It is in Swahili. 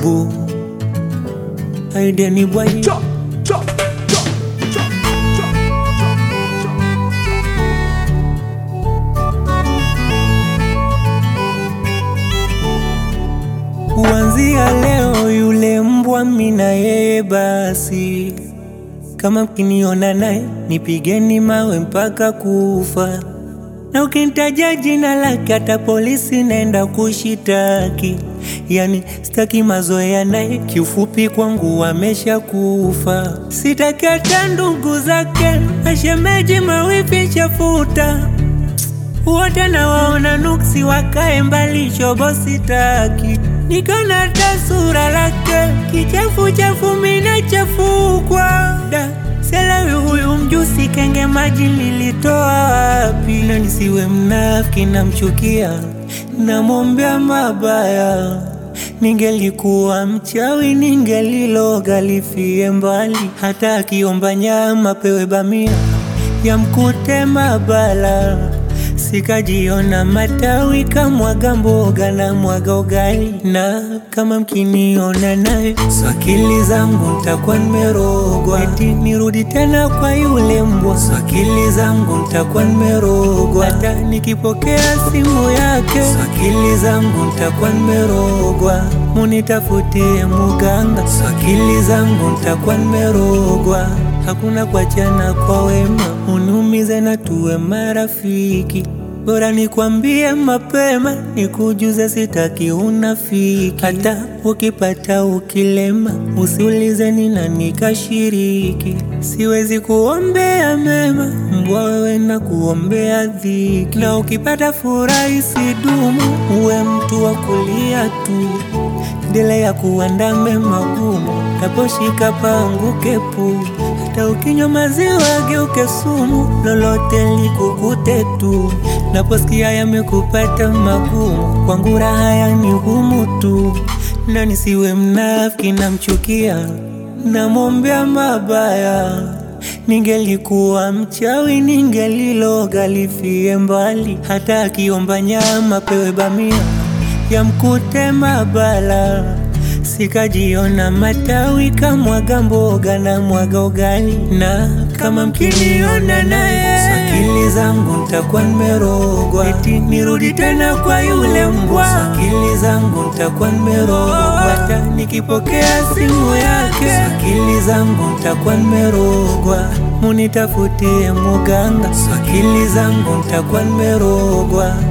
babu aideni bwai Kuanzia leo yule mbwa mina yeye basi, kama mkiniona naye nipigeni mawe mpaka kufa, na ukinitaja jina lake hata polisi naenda kushitaki. Yani sitaki mazoea naye, kiufupi kwangu amesha kufa. Sitaki hata ndugu zake, mashemeji, mawifi, chafuta wote nawaona nuksi, wakae mbali, shobo sitaki. Nikona hata sura lake kichafu chafu, mina chafukwa da selewi huyu mjusi, kenge maji nilitoa wapi? Na nisiwe mnafiki, namchukia, namwombea mabaya. Ningelikuwa mchawi, ningeliloga lifie mbali. Hata akiomba nyama pewe bamia, yamkute mabala Sikajiona matawi kamwaga mboga na mwaga ugali, na kama mkiniona naye swakili zangu ntakuwa nimerogwa, eti nirudi tena kwa yule mbwa. Swakili zangu ntakuwa nimerogwa, hata nikipokea simu yake swakili zangu ntakuwa nimerogwa. Munitafutie muganga, swakili zangu ntakuwa nimerogwa. Hakuna kuachana kwa wema, uniumize na tuwe marafiki. Bora nikwambie mapema, nikujuze, sitaki unafiki. Hata ukipata ukilema, usiulize ni nani kashiriki. Siwezi kuombea mema, mbwa wewe na kuombea dhiki. Na ukipata furaha isidumu, uwe mtu wa kulia tu. Endelea kuandame magumu, taposhika panguke pu. Hata ukinywa maziwa geuke sumu, lolote likukute tu. Naposikia yamekupata magumu, kwangu raha yani humu tu. Na nisiwe mnafiki, namchukia, namwombea mabaya. Ningelikuwa mchawi, ningeliloga lifie mbali. Hata akiomba nyama pewe bamia, yamkute mabala. Sikajiona matawi kamwaga mboga na mwaga ugali, na kama mkiniona naye swakili zangu ntakuwa nimerogwa, eti nirudi tena kwa yule mbwa. Swakili zangu ntakuwa nimerogwa, hata nikipokea simu yake swakili zangu ntakuwa nimerogwa. Munitafutie muganga, swakili zangu ntakuwa nimerogwa.